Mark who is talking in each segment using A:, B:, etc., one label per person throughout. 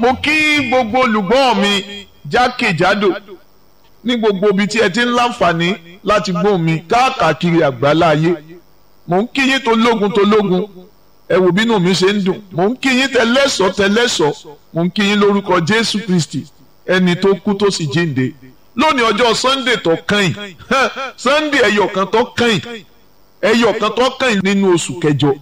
A: mo kí gbogbo olùgbọ́ mi jákèjádò ní gbogbo ibi tí ẹ ti ń láǹfààní láti gbọ́ mi káàkiri àgbálá ayé mò ń kí yín tó lógun tó lógun ẹ wò bínú mi ṣe ń dùn mò ń kí yín tẹlẹ́sọ̀ tẹlẹ́sọ̀ mò ń kí yín lórúkọ Jésù Kristi ẹni tó kú tó sì jíǹde lónìí ọjọ́ Sunday tó kàn yìí Sunday ẹyọ kan tó kàn yìí ẹyọ kan tó kàn yìí nínú oṣù kẹjọ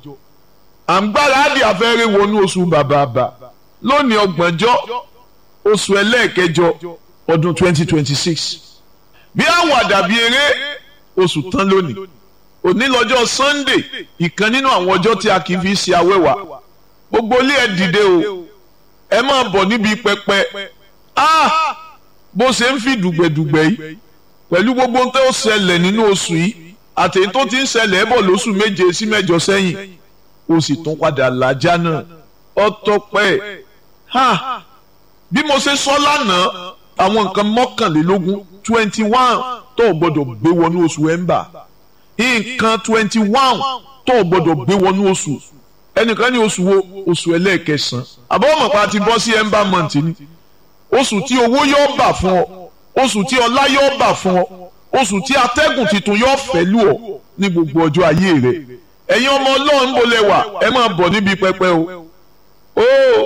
A: à ń gbáradì afẹ́rẹ́ wọnú oṣù bàbàbà lónìí ọgbọ̀njọ́ oṣù ẹlẹ́ẹ̀kẹjọ ọdún twenty twenty six bí àwàdà bí eré oṣù tán lónìí òní lọ́jọ́ Sunday ìkan nínú àwọn ọjọ́ tí a kì í fi ṣe awẹ́wà gbogbo ilé ẹ dìde o ẹ máa bọ̀ níbi pẹpẹ ah bó ṣe ń fi dùgbẹ̀dùgbẹ̀ yìí pẹ̀lú gbogbo tó ṣẹlẹ̀ nínú oṣù yìí àtẹ̀yí tó ti ń ṣẹlẹ̀ bọ̀ lóṣù méje sí mẹ́jọ sẹ́yìn ó sì tún padà làjá náà ọtọpẹ́ ha bí mo ṣe sọ lánàá àwọn nǹkan mọ́kànlélógún twenty one tó o gbọ́dọ̀ gbé wọnú oṣù ẹ̀ńbà nǹkan twenty one tó o gbọ́dọ̀ gbé wọnú oṣù ẹnìkan ní oṣù wo oṣù ẹlẹ́ẹ̀kẹsàn-án àbọ̀wọ̀mọ̀pá ti bọ́ sí ẹ̀ńbà month ni oṣù tí owó yóò bà fún ọ oṣù tí ọlá yóò bà fún ọ oṣù tí atẹ́gùn tuntun yóò fẹ́ lù ọ ní gbogbo ọjọ́ ayé rẹ ẹ̀yin ọmọ ọlọ́run ń bolẹ̀ wà ẹ máa bọ̀ níbi pẹpẹ o ó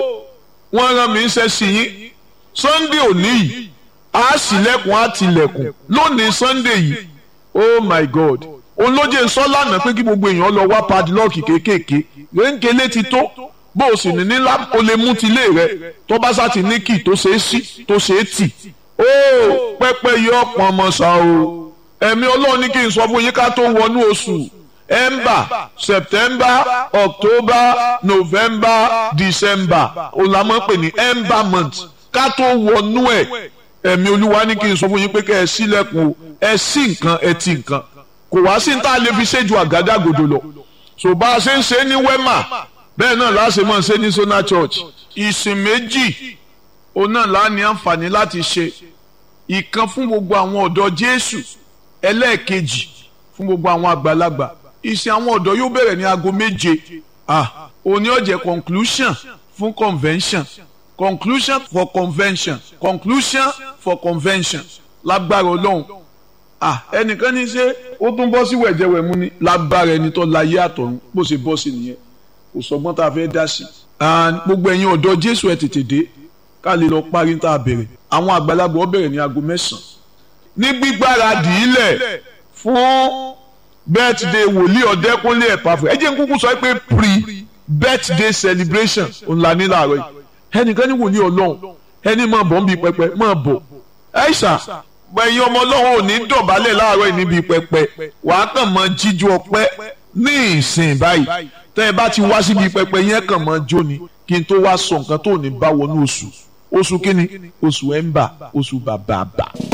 A: wọ́n rán mi ń ṣe sí yín sunday òní yìí á sílẹ̀kùn á tilẹ̀kùn lónìí sunday yìí oh my god olóje sọ lánàá pé kí gbogbo èèyàn lọ wá padlock kéékèèké rénkélé ti tó bó o sì ní nílá o lè mú tilé rẹ tó bá sá ti ní kì tó ṣe é sí tó ṣe é tì ó pẹpẹ yọ pọnmọ ṣá o ẹ̀mí ọlọ́run ní kí n sọ fún yín ká tó wọnú oṣù ember september october november december olamọ pè ní ember month ká tó wọnú ẹ ẹ̀mí olúwa ní kí n sọ fún yín pé kẹ́ ẹ ṣílẹ̀kùn o ẹ sí nǹkan ẹ ti nǹkan kò wá sí tá a lè fi ṣe ju àgádágodo lọ so bá a ṣe ń ṣe ní wema bẹ́ẹ̀ náà láṣẹ máa ṣe ní sona church ìsìn méjì òun náà lá ní àǹfààní láti ṣe ìkan fún gbogbo àwọn ọ̀dọ́ jésù ẹlẹ́ẹ̀kejì fún gbogbo àwọn àgbàlagbà ìsìn àwọn ọ̀dọ́ yóò bẹ̀rẹ̀ ní aago méje ah òní ó jẹ́ conclusion fún convention conclusion for convention conclusion for convention lágbára ọlọ́run ah ẹnìkan ní ṣe ó tún bọ́ sí wẹ̀jẹ̀wẹ̀mú ni lágbára ẹni tó láyé àtọ̀run bó ṣe bọ́ sí nìyẹn kò sọgbọ́n tá a fẹ́ dá sí and gbogbo ẹ̀yin ọ̀dọ́ jésù ẹ̀ tètè dé ká lè lọ parí tá a bẹ̀rẹ̀ àwọn àgbàlagbà ó bẹ̀rẹ̀ ní aago mẹ́sàn-án ní gbígbáradì ilẹ̀ fún birthday wòlíì ọ̀dẹ́kúnlé ẹ̀pàfẹ́ ẹ jẹ́ n kúkú sọ pé pre birthday celebration ńlá ní láàárọ̀ yìí ẹnìkan ní wòlíì ọlọ́run ẹni máa bọ̀ níbi pẹpẹ máa bọ̀ ẹ̀ṣà ẹ̀yin ọmọ ọlọ́run ò ní dọ̀bálẹ̀ láàárọ̀ yìí níbi pẹpẹ wàá kàn máa jíjú ọpẹ́ ní ìsìn báyìí tẹ́ ẹ bá ti wá síbi pẹpẹ yẹn kàn máa jó ni kí n tó wá sọ nǹkan tó ní bá wọnú oṣù oṣù kínní oṣù ẹ̀ńbà oṣù bàbàbà.